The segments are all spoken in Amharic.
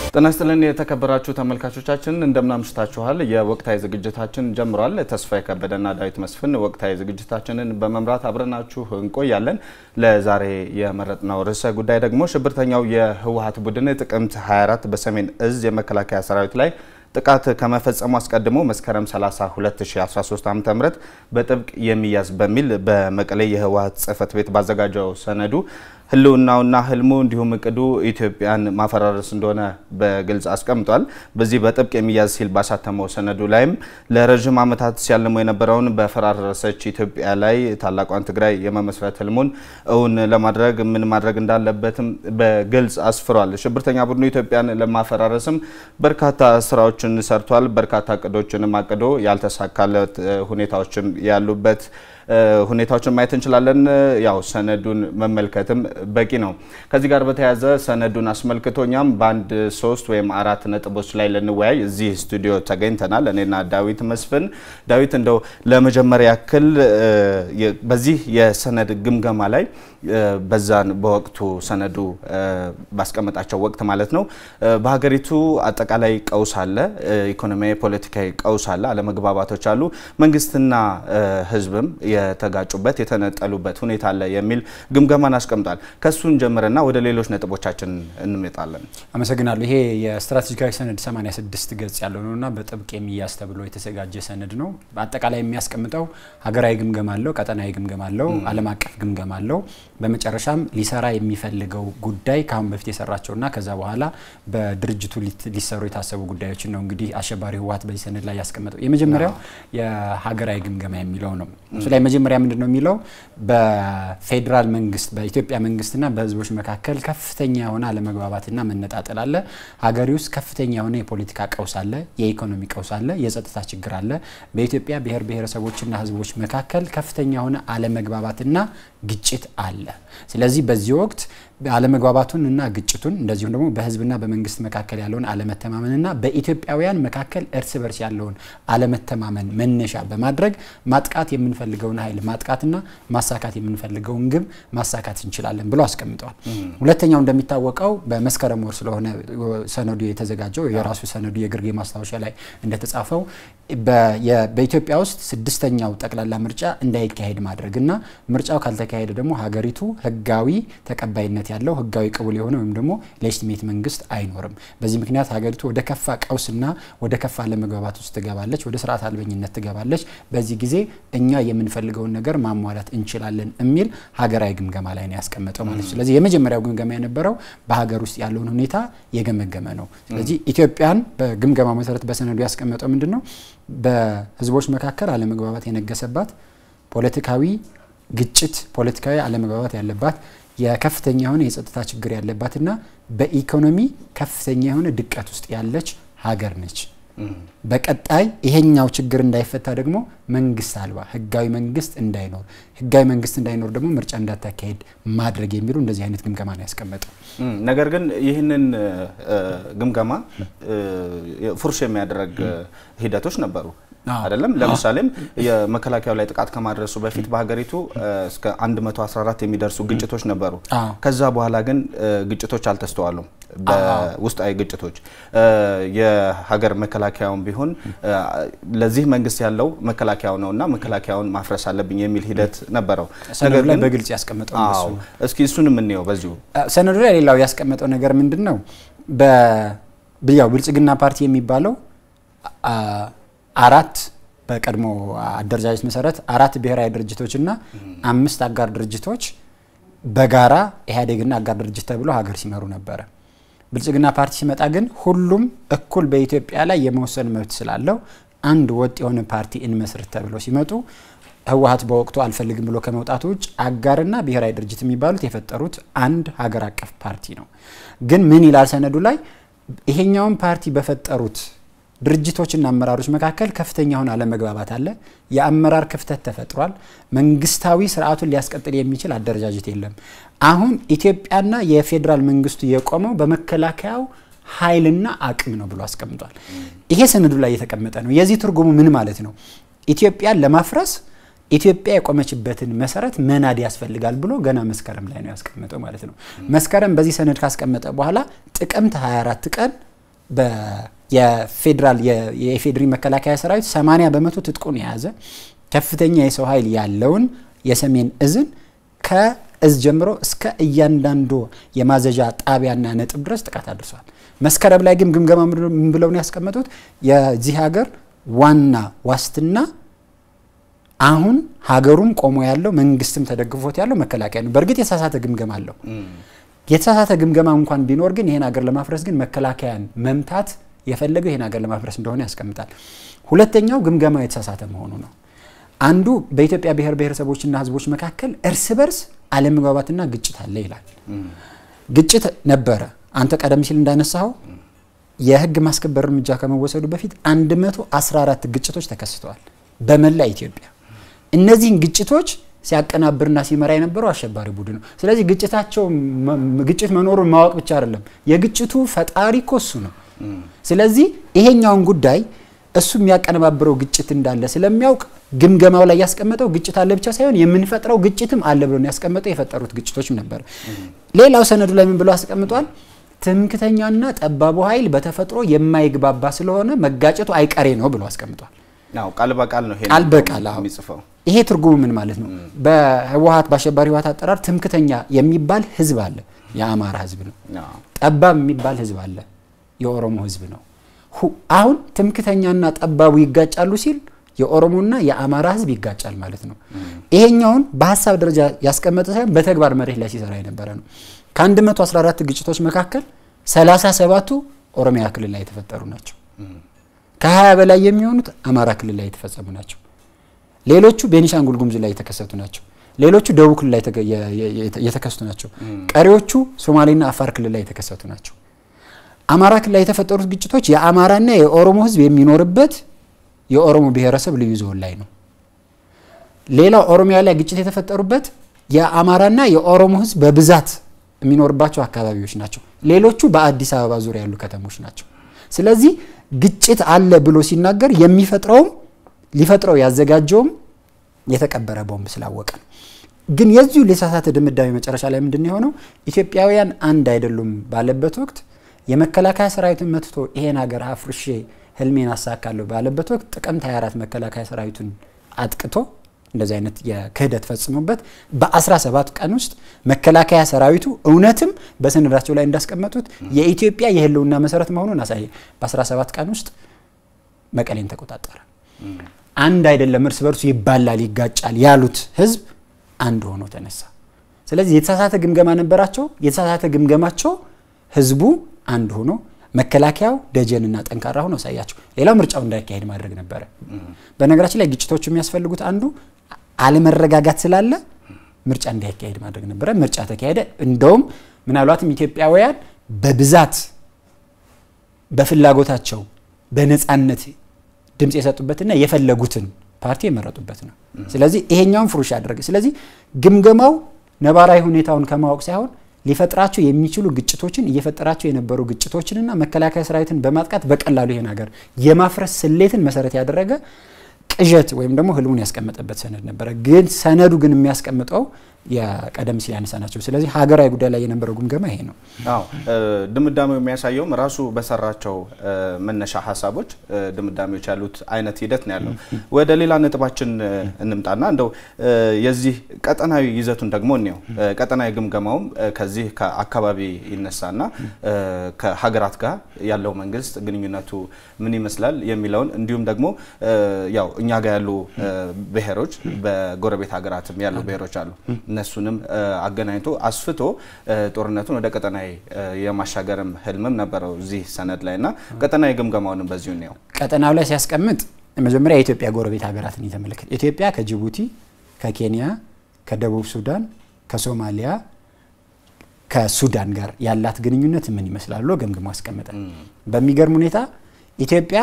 ጤና ይስጥልን የተከበራችሁ ተመልካቾቻችን እንደምናምሽታችኋል። የወቅታዊ ዝግጅታችን ጀምሯል። ተስፋዬ ከበደና ዳዊት መስፍን ወቅታዊ ዝግጅታችንን በመምራት አብረናችሁ እንቆያለን። ለዛሬ የመረጥነው ርዕሰ ጉዳይ ደግሞ ሽብርተኛው የህወሀት ቡድን ጥቅምት 24 በሰሜን እዝ የመከላከያ ሰራዊት ላይ ጥቃት ከመፈጸሙ አስቀድሞ መስከረም 30 2013 ዓ.ም በጥብቅ የሚያዝ በሚል በመቀሌ የህወሀት ጽህፈት ቤት ባዘጋጀው ሰነዱ ህልውናውና ህልሙ እንዲሁም እቅዱ ኢትዮጵያን ማፈራረስ እንደሆነ በግልጽ አስቀምጧል። በዚህ በጥብቅ የሚያዝ ሲል ባሳተመው ሰነዱ ላይም ለረዥም ዓመታት ሲያልመው የነበረውን በፈራረሰች ኢትዮጵያ ላይ ታላቋን ትግራይ የመመስረት ህልሙን እውን ለማድረግ ምን ማድረግ እንዳለበትም በግልጽ አስፍሯል። ሽብርተኛ ቡድኑ ኢትዮጵያን ለማፈራረስም በርካታ ስራዎችን ሰርቷል። በርካታ እቅዶችንም አቅዶ ያልተሳካለት ሁኔታዎችም ያሉበት ሁኔታዎችን ማየት እንችላለን። ያው ሰነዱን መመልከትም በቂ ነው። ከዚህ ጋር በተያያዘ ሰነዱን አስመልክቶ እኛም በአንድ ሶስት ወይም አራት ነጥቦች ላይ ልንወያይ እዚህ ስቱዲዮ ተገኝተናል። እኔና ዳዊት መስፍን። ዳዊት እንደው ለመጀመሪያ ያክል በዚህ የሰነድ ግምገማ ላይ በዛን በወቅቱ ሰነዱ ባስቀመጣቸው ወቅት ማለት ነው በሀገሪቱ አጠቃላይ ቀውስ አለ፣ ኢኮኖሚያዊ፣ ፖለቲካዊ ቀውስ አለ፣ አለመግባባቶች አሉ፣ መንግስትና ህዝብም የተጋጩበት የተነጠሉበት ሁኔታ አለ የሚል ግምገማን አስቀምጧል። ከሱን ጀምረና ወደ ሌሎች ነጥቦቻችን እንመጣለን። አመሰግናለሁ። ይሄ የስትራቴጂካዊ ሰነድ 86 ገጽ ያለው ነውና በጥብቅ የሚያዝ ተብሎ የተዘጋጀ ሰነድ ነው። በአጠቃላይ የሚያስቀምጠው ሀገራዊ ግምገማ አለው፣ ቀጠናዊ ግምገማ አለው፣ ዓለም አቀፍ ግምገማ አለው። በመጨረሻም ሊሰራ የሚፈልገው ጉዳይ ከአሁን በፊት የሰራቸውና ከዛ በኋላ በድርጅቱ ሊሰሩ የታሰቡ ጉዳዮችን ነው እንግዲህ አሸባሪ ህወሀት በዚህ ሰነድ ላይ ያስቀመጠው። የመጀመሪያው የሀገራዊ ግምገማ የሚለው ነው። እሱ ላይ መጀመሪያ ምንድን ነው የሚለው በፌዴራል መንግስት በኢትዮጵያ መንግስትና በህዝቦች መካከል ከፍተኛ የሆነ አለመግባባትና መነጣጠል አለ። ሀገሪ ውስጥ ከፍተኛ የሆነ የፖለቲካ ቀውስ አለ፣ የኢኮኖሚ ቀውስ አለ፣ የጸጥታ ችግር አለ። በኢትዮጵያ ብሔር ብሔረሰቦችና ህዝቦች መካከል ከፍተኛ የሆነ አለመግባባትና ግጭት አለ። ስለዚህ በዚህ ወቅት አለመግባባቱን እና ግጭቱን እንደዚሁም ደግሞ በህዝብና በመንግስት መካከል ያለውን አለመተማመንና በኢትዮጵያውያን መካከል እርስ በርስ ያለውን አለመተማመን መነሻ በማድረግ ማጥቃት የምንፈልገውን ኃይል ማጥቃትና ማሳካት የምንፈልገውን ግብ ማሳካት እንችላለን ብሎ አስቀምጠዋል። ሁለተኛው እንደሚታወቀው በመስከረም ወር ስለሆነ ሰነዱ የተዘጋጀው የራሱ ሰነዱ የግርጌ ማስታወሻ ላይ እንደተጻፈው በኢትዮጵያ ውስጥ ስድስተኛው ጠቅላላ ምርጫ እንዳይካሄድ ማድረግና ምርጫው ካልተካሄደ ደግሞ ሀገሪቱ ህጋዊ ተቀባይነት ያለው ህጋዊ ቅቡል የሆነ ወይም ደግሞ ሌጅቲሜት መንግስት አይኖርም። በዚህ ምክንያት ሀገሪቱ ወደ ከፋ ቀውስና ወደ ከፋ አለመግባባት ውስጥ ትገባለች፣ ወደ ስርዓት አልበኝነት ትገባለች። በዚህ ጊዜ እኛ የምንፈልገውን ነገር ማሟላት እንችላለን የሚል ሀገራዊ ግምገማ ላይ ነው ያስቀመጠው ማለት ነው። ስለዚህ የመጀመሪያው ግምገማ የነበረው በሀገር ውስጥ ያለውን ሁኔታ የገመገመ ነው። ስለዚህ ኢትዮጵያን በግምገማ መሰረት በሰነዱ ያስቀመጠው ምንድን ነው? በህዝቦች መካከል አለመግባባት የነገሰባት ፖለቲካዊ ግጭት፣ ፖለቲካዊ አለመግባባት ያለባት የከፍተኛ የሆነ የጸጥታ ችግር ያለባትና በኢኮኖሚ ከፍተኛ የሆነ ድቀት ውስጥ ያለች ሀገር ነች። በቀጣይ ይሄኛው ችግር እንዳይፈታ ደግሞ መንግስት አልባ ህጋዊ መንግስት እንዳይኖር ህጋዊ መንግስት እንዳይኖር ደግሞ ምርጫ እንዳታካሄድ ማድረግ የሚሉ እንደዚህ አይነት ግምገማ ነው ያስቀመጠው። ነገር ግን ይህንን ግምገማ ፉርሽ የሚያደርግ ሂደቶች ነበሩ አይደለም። ለምሳሌም የመከላከያው ላይ ጥቃት ከማድረሱ በፊት በሀገሪቱ እስከ 114 የሚደርሱ ግጭቶች ነበሩ። ከዛ በኋላ ግን ግጭቶች አልተስተዋሉም። በውስጣዊ ግጭቶች የሀገር መከላከያውን ቢሆን ለዚህ መንግስት ያለው መከላከያው ነውና መከላከያውን ማፍረስ አለብኝ የሚል ሂደት ነበረው። ሰነዱ ላይ በግልጽ ያስቀመጠው አዎ፣ እስኪ እሱን የምንየው በዚሁ ሰነዱ ላይ ሌላው ያስቀመጠው ነገር ምንድን ነው? ያው ብልጽግና ፓርቲ የሚባለው አራት በቀድሞ አደረጃጀት መሰረት አራት ብሔራዊ ድርጅቶችና አምስት አጋር ድርጅቶች በጋራ ኢህአዴግና አጋር ድርጅት ተብሎ ሀገር ሲመሩ ነበረ። ብልጽግና ፓርቲ ሲመጣ ግን ሁሉም እኩል በኢትዮጵያ ላይ የመወሰን መብት ስላለው አንድ ወጥ የሆነ ፓርቲ እንመስርት ተብለው ሲመጡ ህወሀት በወቅቱ አልፈልግም ብሎ ከመውጣቱ ውጭ አጋርና ብሔራዊ ድርጅት የሚባሉት የፈጠሩት አንድ ሀገር አቀፍ ፓርቲ ነው። ግን ምን ይላል ሰነዱ ላይ ይሄኛውን ፓርቲ በፈጠሩት ድርጅቶችና አመራሮች መካከል ከፍተኛ የሆነ አለመግባባት አለ። የአመራር ክፍተት ተፈጥሯል። መንግስታዊ ስርዓቱን ሊያስቀጥል የሚችል አደረጃጀት የለም። አሁን ኢትዮጵያና የፌዴራል መንግስቱ የቆመው በመከላከያው ኃይልና አቅም ነው ብሎ አስቀምጧል። ይሄ ሰነዱ ላይ የተቀመጠ ነው። የዚህ ትርጉሙ ምን ማለት ነው? ኢትዮጵያን ለማፍረስ ኢትዮጵያ የቆመችበትን መሰረት መናድ ያስፈልጋል ብሎ ገና መስከረም ላይ ነው ያስቀመጠው ማለት ነው። መስከረም በዚህ ሰነድ ካስቀመጠ በኋላ ጥቅምት 24 ቀን የፌዴራል የኢፌዴሪ መከላከያ ሰራዊት 80 በመቶ ትጥቁን የያዘ ከፍተኛ የሰው ኃይል ያለውን የሰሜን እዝን ከእዝ ጀምሮ እስከ እያንዳንዱ የማዘዣ ጣቢያና ነጥብ ድረስ ጥቃት አድርሷል። መስከረም ላይ ግን ግምገማ ምን ብለው ነው ያስቀመጡት? የዚህ ሀገር ዋና ዋስትና አሁን ሀገሩም ቆሞ ያለው መንግስትም ተደግፎት ያለው መከላከያ ነው። በእርግጥ የተሳሳተ ግምገማ አለው። የተሳሳተ ግምገማ እንኳን ቢኖር ግን ይህን ሀገር ለማፍረስ ግን መከላከያን መምታት የፈለገው ይህን ሀገር ለማፍረስ እንደሆነ ያስቀምጣል። ሁለተኛው ግምገማ የተሳሳተ መሆኑ ነው። አንዱ በኢትዮጵያ ብሔር ብሔረሰቦችና ሕዝቦች መካከል እርስ በርስ አለመግባባትና ግጭት አለ ይላል። ግጭት ነበረ። አንተ ቀደም ሲል እንዳነሳኸው የህግ ማስከበር እርምጃ ከመወሰዱ በፊት 114 ግጭቶች ተከስተዋል በመላ ኢትዮጵያ። እነዚህን ግጭቶች ሲያቀናብርና ሲመራ የነበረው አሸባሪ ቡድን ነው። ስለዚህ ግጭታቸው ግጭት መኖሩን ማወቅ ብቻ አይደለም፣ የግጭቱ ፈጣሪ እኮ እሱ ነው። ስለዚህ ይሄኛውን ጉዳይ እሱ የሚያቀነባብረው ግጭት እንዳለ ስለሚያውቅ ግምገማው ላይ ያስቀመጠው ግጭት አለ ብቻ ሳይሆን የምንፈጥረው ግጭትም አለ ብሎ ያስቀመጠው የፈጠሩት ግጭቶችም ነበር። ሌላው ሰነዱ ላይ ምን ብሎ አስቀምጧል? ትምክተኛና ጠባቡ ኃይል በተፈጥሮ የማይግባባ ስለሆነ መጋጨቱ አይቀሬ ነው ብሎ አስቀምጧል። ቃል በቃል ነው ቃል በቃል አዎ። የሚጽፈው። ይሄ ትርጉሙ ምን ማለት ነው? በህወሀት በአሸባሪ ህወሀት አጠራር ትምክተኛ የሚባል ህዝብ አለ፣ የአማራ ህዝብ ነው። ጠባብ የሚባል ህዝብ አለ፣ የኦሮሞ ህዝብ ነው። አሁን ትምክተኛና ጠባቡ ይጋጫሉ ሲል የኦሮሞና የአማራ ህዝብ ይጋጫል ማለት ነው። ይሄኛውን በሀሳብ ደረጃ ያስቀመጠ ሳይሆን በተግባር መሬት ላይ ሲሰራ የነበረ ነው። ከ114 ግጭቶች መካከል 37ቱ ኦሮሚያ ክልል ላይ የተፈጠሩ ናቸው። ከ20 በላይ የሚሆኑት አማራ ክልል ላይ የተፈጸሙ ናቸው። ሌሎቹ ቤኒሻንጉል ጉሙዝ ላይ የተከሰቱ ናቸው። ሌሎቹ ደቡብ ክልል ላይ የተከሰቱ ናቸው። ቀሪዎቹ ሶማሌና አፋር ክልል ላይ የተከሰቱ ናቸው። አማራ ክልል ላይ የተፈጠሩት ግጭቶች የአማራና የኦሮሞ ህዝብ የሚኖርበት የኦሮሞ ብሔረሰብ ልዩ ዞን ላይ ነው። ሌላው ኦሮሚያ ላይ ግጭት የተፈጠሩበት የአማራና የኦሮሞ ህዝብ በብዛት የሚኖርባቸው አካባቢዎች ናቸው። ሌሎቹ በአዲስ አበባ ዙሪያ ያሉ ከተሞች ናቸው። ስለዚህ ግጭት አለ ብሎ ሲናገር የሚፈጥረውም ሊፈጥረው ያዘጋጀውም የተቀበረ ቦምብ ስላወቀ ነው። ግን የዚሁ የተሳሳተ ድምዳሜ መጨረሻ ላይ ምንድን ነው የሆነው? ኢትዮጵያውያን አንድ አይደሉም ባለበት ወቅት የመከላከያ ሰራዊትን መትቶ ይሄን ሀገር አፍርሼ ህልሜን አሳካለሁ ባለበት ወቅት ጥቅምት 24 መከላከያ ሰራዊቱን አጥቅቶ እንደዚህ አይነት የክህደት ፈጽሞበት በ17 ቀን ውስጥ መከላከያ ሰራዊቱ እውነትም በሰነዳቸው ላይ እንዳስቀመጡት የኢትዮጵያ የህልውና መሰረት መሆኑን አሳየ። በ17 ቀን ውስጥ መቀሌን ተቆጣጠረ። አንድ አይደለም እርስ በርሱ ይባላል፣ ይጋጫል ያሉት ህዝብ አንድ ሆኖ ተነሳ። ስለዚህ የተሳሳተ ግምገማ ነበራቸው። የተሳሳተ ግምገማቸው ህዝቡ አንድ ሆኖ መከላከያው ደጀንና ጠንካራ ሆኖ አሳያቸው። ሌላው ምርጫው እንዳይካሄድ ማድረግ ነበረ። በነገራችን ላይ ግጭቶቹ የሚያስፈልጉት አንዱ አለመረጋጋት ስላለ ምርጫ እንዳይካሄድ ማድረግ ነበረ። ምርጫ ተካሄደ። እንደውም ምናልባትም ኢትዮጵያውያን በብዛት በፍላጎታቸው በነፃነት ድምፅ የሰጡበትና የፈለጉትን ፓርቲ የመረጡበት ነው። ስለዚህ ይሄኛውን ፍሩሽ ያደረገ ስለዚህ ግምገማው ነባራዊ ሁኔታውን ከማወቅ ሳይሆን ሊፈጥራቸው የሚችሉ ግጭቶችን እየፈጠራቸው የነበሩ ግጭቶችንና መከላከያ ሰራዊትን በማጥቃት በቀላሉ ይሄን ሀገር የማፍረስ ስሌትን መሰረት ያደረገ ቅዠት ወይም ደግሞ ህልሙን ያስቀመጠበት ሰነድ ነበረ። ግን ሰነዱ ግን የሚያስቀምጠው የቀደም ሲል ያነሳ ናቸው። ስለዚህ ሀገራዊ ጉዳይ ላይ የነበረው ግምገማ ይሄ ነው። አዎ ድምዳሜው የሚያሳየውም ራሱ በሰራቸው መነሻ ሀሳቦች ድምዳሜዎች ያሉት አይነት ሂደት ነው ያለው። ወደ ሌላ ነጥባችን እንምጣና እንደው የዚህ ቀጠናዊ ይዘቱን ደግሞ እንየው። ቀጠናዊ ግምገማውም ከዚህ ከአካባቢ ይነሳና ከሀገራት ጋር ያለው መንግስት ግንኙነቱ ምን ይመስላል የሚለውን እንዲሁም ደግሞ ያው እኛ ጋር ያሉ ብሔሮች በጎረቤት ሀገራትም ያሉ ብሔሮች አሉ እነሱንም አገናኝቶ አስፍቶ ጦርነቱን ወደ ቀጠናዊ የማሻገርም ህልምም ነበረው እዚህ ሰነድ ላይ እና ቀጠናዊ ግምገማውንም በዚሁ ነው። ቀጠናው ላይ ሲያስቀምጥ መጀመሪያ የኢትዮጵያ ጎረቤት ሀገራትን የተመለከተ ኢትዮጵያ ከጅቡቲ፣ ከኬንያ፣ ከደቡብ ሱዳን፣ ከሶማሊያ፣ ከሱዳን ጋር ያላት ግንኙነት ምን ይመስላሉ ገምግሞ አስቀመጠ። በሚገርም ሁኔታ ኢትዮጵያ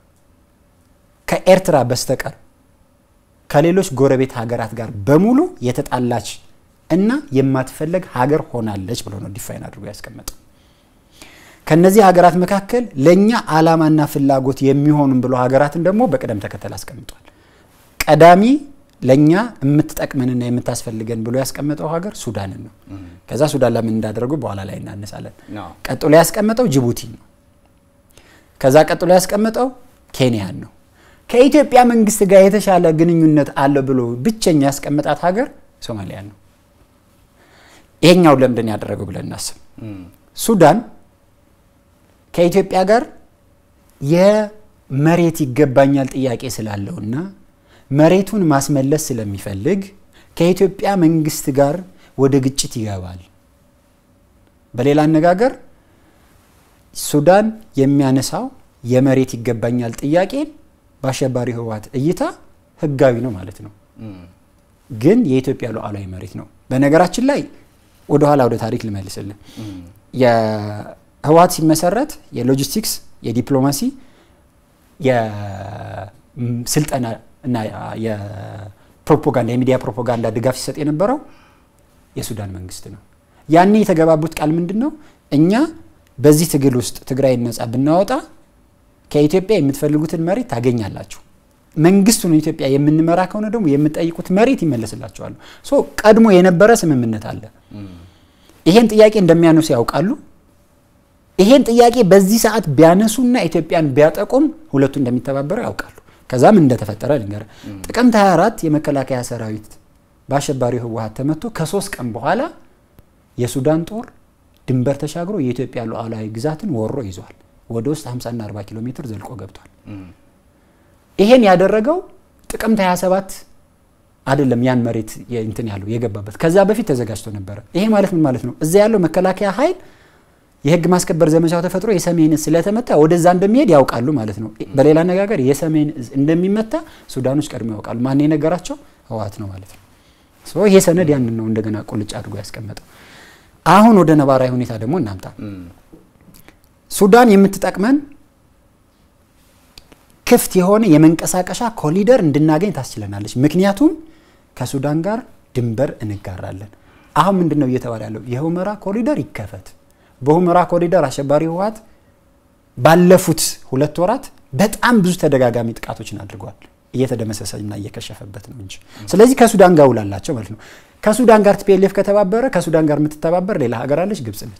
ከኤርትራ በስተቀር ከሌሎች ጎረቤት ሀገራት ጋር በሙሉ የተጣላች እና የማትፈለግ ሀገር ሆናለች ብሎ ነው ዲፋይን አድርጎ ያስቀመጠው። ከነዚህ ሀገራት መካከል ለእኛ ዓላማና ፍላጎት የሚሆኑን ብሎ ሀገራትን ደግሞ በቅደም ተከተል አስቀምጧል። ቀዳሚ ለእኛ የምትጠቅመንና የምታስፈልገን ብሎ ያስቀመጠው ሀገር ሱዳንን ነው። ከዛ ሱዳን ለምን እንዳደረጉ በኋላ ላይ እናነሳለን። ቀጥሎ ያስቀመጠው ጅቡቲ ነው። ከዛ ቀጥሎ ያስቀመጠው ኬንያን ነው። ከኢትዮጵያ መንግስት ጋር የተሻለ ግንኙነት አለ ብሎ ብቸኛ ያስቀመጣት ሀገር ሶማሊያ ነው። ይሄኛው ለምንድን ያደረገው ብለን እናስብ። ሱዳን ከኢትዮጵያ ጋር የመሬት ይገባኛል ጥያቄ ስላለውና መሬቱን ማስመለስ ስለሚፈልግ ከኢትዮጵያ መንግስት ጋር ወደ ግጭት ይገባል። በሌላ አነጋገር ሱዳን የሚያነሳው የመሬት ይገባኛል ጥያቄን በአሸባሪ ህወሓት እይታ ህጋዊ ነው ማለት ነው። ግን የኢትዮጵያ ሉዓላዊ መሬት ነው። በነገራችን ላይ ወደኋላ ወደ ታሪክ ልመልስልን። የህወሓት ሲመሰረት የሎጂስቲክስ፣ የዲፕሎማሲ፣ የስልጠና እና የፕሮፓጋንዳ የሚዲያ ፕሮፓጋንዳ ድጋፍ ሲሰጥ የነበረው የሱዳን መንግስት ነው። ያኔ የተገባቡት ቃል ምንድን ነው? እኛ በዚህ ትግል ውስጥ ትግራይን ነጻ ብናወጣ ከኢትዮጵያ የምትፈልጉትን መሬት ታገኛላችሁ። መንግስቱን ኢትዮጵያ የምንመራ ከሆነ ደግሞ የምጠይቁት መሬት ይመለስላቸዋል። ሶ ቀድሞ የነበረ ስምምነት አለ። ይሄን ጥያቄ እንደሚያነሱ ያውቃሉ። ይሄን ጥያቄ በዚህ ሰዓት ቢያነሱና ኢትዮጵያን ቢያጠቁም ሁለቱ እንደሚተባበሩ ያውቃሉ። ከዛም እንደተፈጠረ ልንገር። ጥቅምት 24 የመከላከያ ሰራዊት በአሸባሪው ህወሓት ተመቶ ከሶስት ቀን በኋላ የሱዳን ጦር ድንበር ተሻግሮ የኢትዮጵያ ሉዓላዊ ግዛትን ወሮ ይዟል። ወደ ውስጥ 50ና 40 ኪሎ ሜትር ዘልቆ ገብቷል። ይሄን ያደረገው ጥቅምት 27 አይደለም። ያን መሬት እንትን ያለው የገባበት ከዛ በፊት ተዘጋጅቶ ነበረ። ይሄ ማለት ምን ማለት ነው? እዛ ያለው መከላከያ ኃይል የህግ ማስከበር ዘመቻው ተፈጥሮ የሰሜን እዝ ስለተመታ ወደዛ እንደሚሄድ ያውቃሉ ማለት ነው። በሌላ አነጋገር የሰሜን እዝ እንደሚመታ ሱዳኖች ቀድሞ ያውቃሉ። ማን የነገራቸው? ህወሓት ነው ማለት ነው። ይሄ ሰነድ ያንን ነው እንደገና ቁልጭ አድርጎ ያስቀመጠው። አሁን ወደ ነባራዊ ሁኔታ ደግሞ እናምጣ። ሱዳን የምትጠቅመን ክፍት የሆነ የመንቀሳቀሻ ኮሊደር እንድናገኝ ታስችለናለች። ምክንያቱም ከሱዳን ጋር ድንበር እንጋራለን። አሁን ምንድን ነው እየተባለ ያለው? የሁመራ ኮሪደር ይከፈት። በሁመራ ኮሪደር አሸባሪ ህወሓት ባለፉት ሁለት ወራት በጣም ብዙ ተደጋጋሚ ጥቃቶችን አድርጓል። እየተደመሰሰና እየከሸፈበት ነው እንጂ። ስለዚህ ከሱዳን ጋር ውላላቸው ማለት ነው። ከሱዳን ጋር ቲፒኤልኤፍ ከተባበረ ከሱዳን ጋር የምትተባበር ሌላ ሀገር አለች፣ ግብጽ ነች።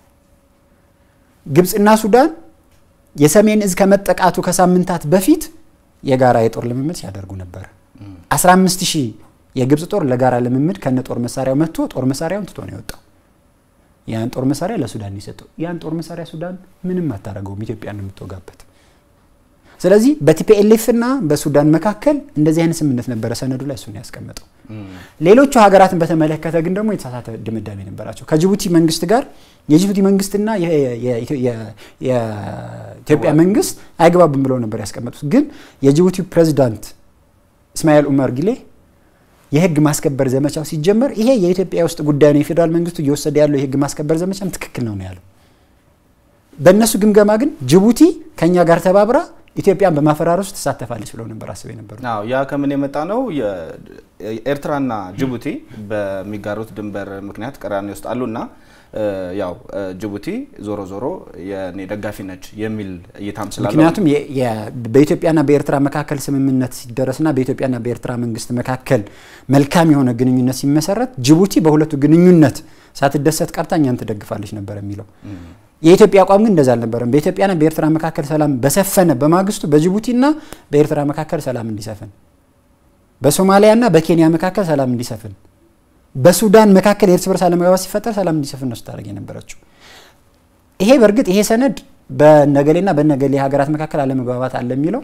ግብጽና ሱዳን የሰሜን እዝ ከመጠቃቱ ከሳምንታት በፊት የጋራ የጦር ልምምድ ሲያደርጉ ነበር። 15 ሺህ የግብጽ ጦር ለጋራ ልምምድ ከነ ጦር መሳሪያው መጥቶ ጦር መሳሪያውን ትቶ ነው የወጣው። ያን ጦር መሳሪያ ለሱዳን የሰጠው ያን ጦር መሳሪያ ሱዳን ምንም አታደርገውም፣ ኢትዮጵያ ነው የምትወጋበት። ስለዚህ በቲፒኤልኤፍ እና በሱዳን መካከል እንደዚህ አይነት ስምምነት ነበረ። ሰነዱ ላይ እሱን ያስቀመጠው። ሌሎቹ ሀገራትን በተመለከተ ግን ደግሞ የተሳሳተ ድምዳሜ ነበራቸው። ከጅቡቲ መንግስት ጋር የጅቡቲ መንግስትና የኢትዮጵያ መንግስት አይግባብም ብለው ነበር ያስቀመጡት። ግን የጅቡቲ ፕሬዚዳንት እስማኤል ኡመር ጊሌ የህግ ማስከበር ዘመቻው ሲጀመር ይሄ የኢትዮጵያ ውስጥ ጉዳይ ነው፣ የፌዴራል መንግስቱ እየወሰደ ያለው የህግ ማስከበር ዘመቻም ትክክል ነው ነው ያለው። በእነሱ ግምገማ ግን ጅቡቲ ከኛ ጋር ተባብራ ኢትዮጵያን በማፈራረሱ ትሳተፋለች ብለው ነበር አስበው የነበሩ። አዎ ያ ከምን የመጣ ነው? ኤርትራና ጅቡቲ በሚጋሩት ድንበር ምክንያት ቅራኔ ውስጥ አሉና ያው ጅቡቲ ዞሮ ዞሮ የኔ ደጋፊ ነች የሚል እይታም ስላለው ምክንያቱም በኢትዮጵያና በኤርትራ መካከል ስምምነት ሲደረስና በኢትዮጵያና በኤርትራ መንግስት መካከል መልካም የሆነ ግንኙነት ሲመሰረት ጅቡቲ በሁለቱ ግንኙነት ሳትደሰት ቀርታ እኛን ትደግፋለች ነበር የሚለው። የኢትዮጵያ አቋም ግን እንደዛ አልነበረም። በኢትዮጵያና በኤርትራ መካከል ሰላም በሰፈነ በማግስቱ በጅቡቲና በኤርትራ መካከል ሰላም እንዲሰፍን፣ በሶማሊያና በኬንያ መካከል ሰላም እንዲሰፍን፣ በሱዳን መካከል የእርስ በርስ አለመግባባት ሲፈጠር ሰላም እንዲሰፍን ነው ስታደርግ የነበረችው። ይሄ በእርግጥ ይሄ ሰነድ በነገሌና በነገሌ ሀገራት መካከል አለመግባባት አለ የሚለው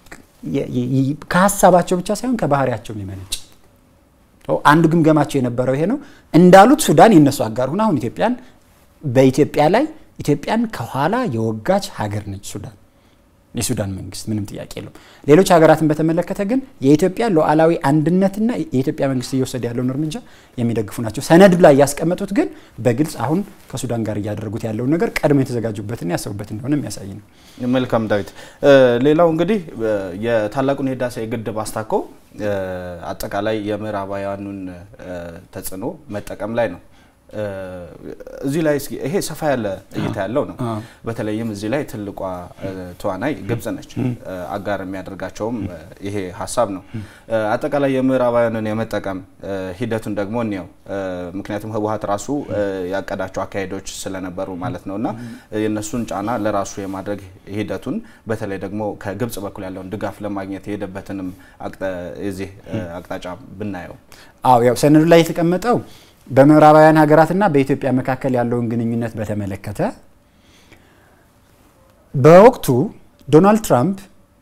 ከሀሳባቸው ብቻ ሳይሆን ከባህሪያቸው የሚመነጭ አንዱ ግምገማቸው የነበረው ይሄ ነው። እንዳሉት ሱዳን የነሱ አጋር ሁና አሁን ኢትዮጵያን በኢትዮጵያ ላይ ኢትዮጵያን ከኋላ የወጋች ሀገር ነች ሱዳን፣ የሱዳን መንግስት ምንም ጥያቄ የለውም። ሌሎች ሀገራትን በተመለከተ ግን የኢትዮጵያ ሉዓላዊ አንድነትና የኢትዮጵያ መንግስት እየወሰደ ያለውን እርምጃ የሚደግፉ ናቸው። ሰነዱ ላይ ያስቀመጡት ግን በግልጽ አሁን ከሱዳን ጋር እያደረጉት ያለውን ነገር ቀድሞ የተዘጋጁበትና ያሰቡበት እንደሆነ የሚያሳይ ነው። መልካም ዳዊት። ሌላው እንግዲህ የታላቁን የህዳሴ ግድብ አስታኮ አጠቃላይ የምዕራባውያኑን ተጽዕኖ መጠቀም ላይ ነው እዚህ ላይ እስኪ ይሄ ሰፋ ያለ እይታ ያለው ነው። በተለይም እዚህ ላይ ትልቋ ተዋናይ ግብጽ ነች። አጋር የሚያደርጋቸውም ይሄ ሀሳብ ነው። አጠቃላይ የምዕራባውያንን የመጠቀም ሂደቱን ደግሞ እንየው። ምክንያቱም ህወሀት ራሱ ያቀዳቸው አካሄዶች ስለነበሩ ማለት ነው እና የእነሱን ጫና ለራሱ የማድረግ ሂደቱን በተለይ ደግሞ ከግብጽ በኩል ያለውን ድጋፍ ለማግኘት የሄደበትንም የዚህ አቅጣጫ ብናየው አዎ ያው ሰነዱ ላይ የተቀመጠው በምዕራባውያን ሀገራትና በኢትዮጵያ መካከል ያለውን ግንኙነት በተመለከተ በወቅቱ ዶናልድ ትራምፕ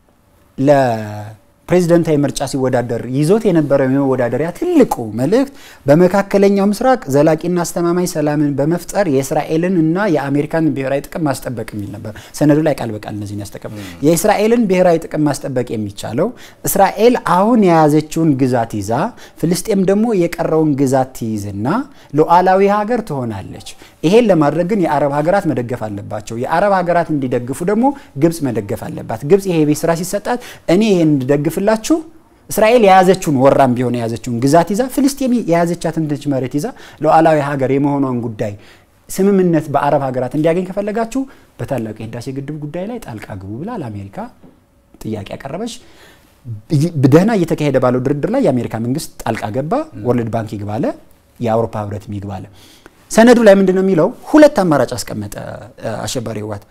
ለፕሬዝደንታዊ ምርጫ ሲወዳደር ይዞት የነበረው የመወዳደሪያ ትልቁ መልእክት በመካከለኛው ምስራቅ ዘላቂና አስተማማኝ ሰላምን በመፍጠር የእስራኤልን እና የአሜሪካን ብሔራዊ ጥቅም ማስጠበቅ የሚል ነበር። ሰነዱ ላይ ቃል በቃል እነዚህን ያስጠቀሙ። የእስራኤልን ብሔራዊ ጥቅም ማስጠበቅ የሚቻለው እስራኤል አሁን የያዘችውን ግዛት ይዛ ፍልስጤም ደግሞ የቀረውን ግዛት ትይዝና ሉዓላዊ ሀገር ትሆናለች። ይሄን ለማድረግ ግን የአረብ ሀገራት መደገፍ አለባቸው። የአረብ ሀገራት እንዲደግፉ ደግሞ ግብጽ መደገፍ አለባት። ግብጽ ይሄ ቤት ስራ ሲሰጣት እኔ ይሄን እንድደግፍላችሁ እስራኤል የያዘችውን ወራም ቢሆን የያዘችውን ግዛት ይዛ ፍልስጤም የያዘቻትን ትንሽ መሬት ይዛ ሉዓላዊ ሀገር የመሆኗን ጉዳይ ስምምነት በአረብ ሀገራት እንዲያገኝ ከፈለጋችሁ በታላቁ የህዳሴ ግድብ ጉዳይ ላይ ጣልቃ ግቡ ብላ ለአሜሪካ ጥያቄ ያቀረበች። ደህና እየተካሄደ ባለው ድርድር ላይ የአሜሪካ መንግስት ጣልቃ ገባ። ወርልድ ባንክ ይግባለ፣ የአውሮፓ ህብረት ይግባለ። ሰነዱ ላይ ምንድን ነው የሚለው? ሁለት አማራጭ አስቀመጠ አሸባሪ ህወሓት።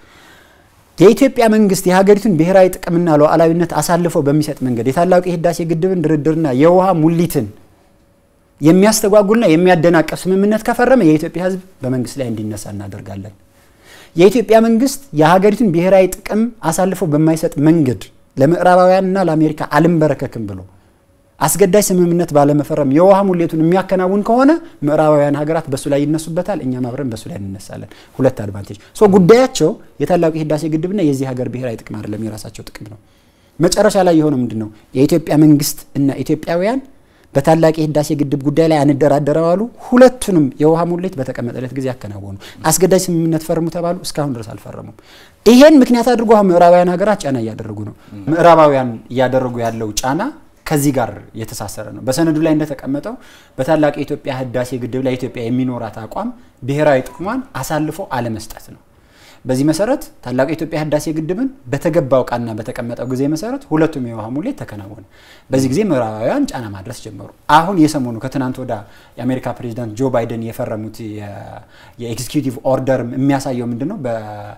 የኢትዮጵያ መንግስት የሀገሪቱን ብሔራዊ ጥቅምና ሉዓላዊነት አሳልፎ በሚሰጥ መንገድ የታላቁ የህዳሴ ግድብን ድርድርና የውሃ ሙሊትን የሚያስተጓጉልና የሚያደናቀፍ ስምምነት ከፈረመ የኢትዮጵያ ህዝብ በመንግስት ላይ እንዲነሳ እናደርጋለን። የኢትዮጵያ መንግስት የሀገሪቱን ብሔራዊ ጥቅም አሳልፎ በማይሰጥ መንገድ ለምዕራባውያንና ለአሜሪካ አልንበረከክም ብሎ አስገዳጅ ስምምነት ባለመፈረም የውሃ ሙሌቱን የሚያከናውን ከሆነ ምዕራባውያን ሀገራት በሱ ላይ ይነሱበታል፣ እኛም አብረን በሱ ላይ እንነሳለን። ሁለት አድቫንቴጅ ሶ ጉዳያቸው የታላቁ የህዳሴ ግድብና የዚህ ሀገር ብሔራዊ ጥቅም አይደለም፣ የራሳቸው ጥቅም ነው። መጨረሻ ላይ የሆነው ምንድን ነው? የኢትዮጵያ መንግስት እና ኢትዮጵያውያን በታላቅ የህዳሴ ግድብ ጉዳይ ላይ አንደራደረው አሉ። ሁለቱንም የውሃ ሙሌት በተቀመጠለት ጊዜ ያከናወኑ። አስገዳጅ ስምምነት ፈርሙ ተባሉ፣ እስካሁን ድረስ አልፈረሙም። ይሄን ምክንያት አድርጎ አሁን ምዕራባውያን ሀገራት ጫና እያደረጉ ነው። ምዕራባውያን እያደረጉ ያለው ጫና ከዚህ ጋር የተሳሰረ ነው። በሰነዱ ላይ እንደተቀመጠው በታላቅ የኢትዮጵያ ህዳሴ ግድብ ላይ ኢትዮጵያ የሚኖራት አቋም ብሔራዊ ጥቅሟን አሳልፎ አለመስጠት ነው። በዚህ መሰረት ታላቁ የኢትዮጵያ ህዳሴ ግድብን በተገባው ቃልና በተቀመጠው ጊዜ መሰረት ሁለቱም የውሃ ሙሌት ተከናወነ። በዚህ ጊዜ ምዕራባውያን ጫና ማድረስ ጀመሩ። አሁን የሰሞኑ ከትናንት ወዳ የአሜሪካ ፕሬዚዳንት ጆ ባይደን የፈረሙት የኤግዚኪዩቲቭ ኦርደር የሚያሳየው ምንድን ነው?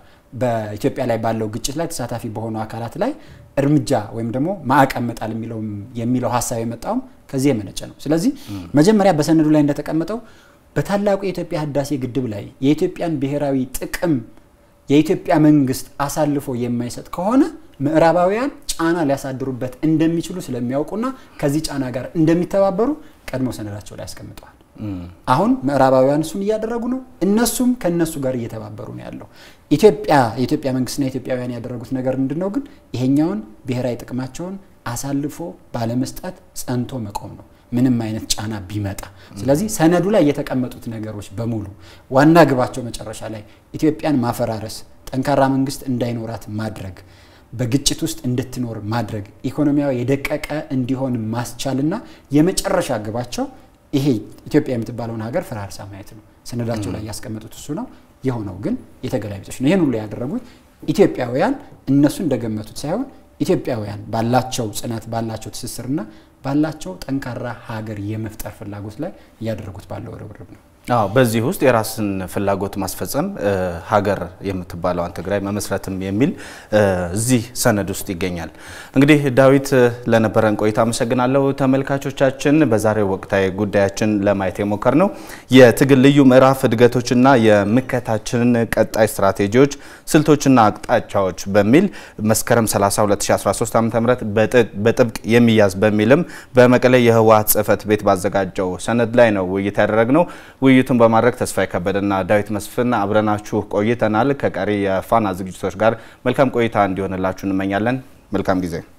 በኢትዮጵያ ላይ ባለው ግጭት ላይ ተሳታፊ በሆኑ አካላት ላይ እርምጃ ወይም ደግሞ ማዕቀብ መጣል የሚለው ሀሳብ የመጣውም ከዚህ የመነጨ ነው። ስለዚህ መጀመሪያ በሰነዱ ላይ እንደተቀመጠው በታላቁ የኢትዮጵያ ህዳሴ ግድብ ላይ የኢትዮጵያን ብሔራዊ ጥቅም የኢትዮጵያ መንግስት አሳልፎ የማይሰጥ ከሆነ ምዕራባውያን ጫና ሊያሳድሩበት እንደሚችሉ ስለሚያውቁና ከዚህ ጫና ጋር እንደሚተባበሩ ቀድሞ ሰነዳቸው ላይ ያስቀምጠዋል። አሁን ምዕራባውያን እሱን እያደረጉ ነው። እነሱም ከነሱ ጋር እየተባበሩ ነው ያለው። ኢትዮጵያ የኢትዮጵያ መንግስትና ኢትዮጵያውያን ያደረጉት ነገር ምንድን ነው ግን ይሄኛውን ብሔራዊ ጥቅማቸውን አሳልፎ ባለመስጠት ጸንቶ መቆም ነው ምንም አይነት ጫና ቢመጣ። ስለዚህ ሰነዱ ላይ የተቀመጡት ነገሮች በሙሉ ዋና ግባቸው መጨረሻ ላይ ኢትዮጵያን ማፈራረስ፣ ጠንካራ መንግስት እንዳይኖራት ማድረግ፣ በግጭት ውስጥ እንድትኖር ማድረግ፣ ኢኮኖሚያዊ የደቀቀ እንዲሆን ማስቻልና የመጨረሻ ግባቸው ይሄ ኢትዮጵያ የምትባለውን ሀገር ፈራርሳ ማየት ነው። ሰነዳቸው ላይ ያስቀመጡት እሱ ነው። የሆነው ግን የተገላቢጦች ነው። ይህን ሁሉ ያደረጉት ኢትዮጵያውያን እነሱ እንደገመቱት ሳይሆን ኢትዮጵያውያን ባላቸው ጽናት ባላቸው ትስስርና ባላቸው ጠንካራ ሀገር የመፍጠር ፍላጎት ላይ እያደረጉት ባለው ርብርብ ነው። አዎ በዚህ ውስጥ የራስን ፍላጎት ማስፈጸም ሀገር የምትባለዋን ትግራይ መመስረትም የሚል እዚህ ሰነድ ውስጥ ይገኛል። እንግዲህ ዳዊት ለነበረን ቆይታ አመሰግናለሁ። ተመልካቾቻችን በዛሬው ወቅታዊ ጉዳያችን ለማየት የሞከር ነው የትግል ልዩ ምዕራፍ እድገቶችና የምከታችንን ቀጣይ ስትራቴጂዎች ስልቶችና አቅጣጫዎች በሚል መስከረም 30 2013 ዓ ም በጥብቅ የሚያዝ በሚልም በመቀሌ የህወሓት ጽህፈት ቤት ባዘጋጀው ሰነድ ላይ ነው ውይይት ያደረግነው። ውይይቱን በማድረግ ተስፋ የከበደና ዳዊት መስፍን አብረናችሁ ቆይተናል። ከቀሪ የፋና ዝግጅቶች ጋር መልካም ቆይታ እንዲሆንላችሁ እንመኛለን። መልካም ጊዜ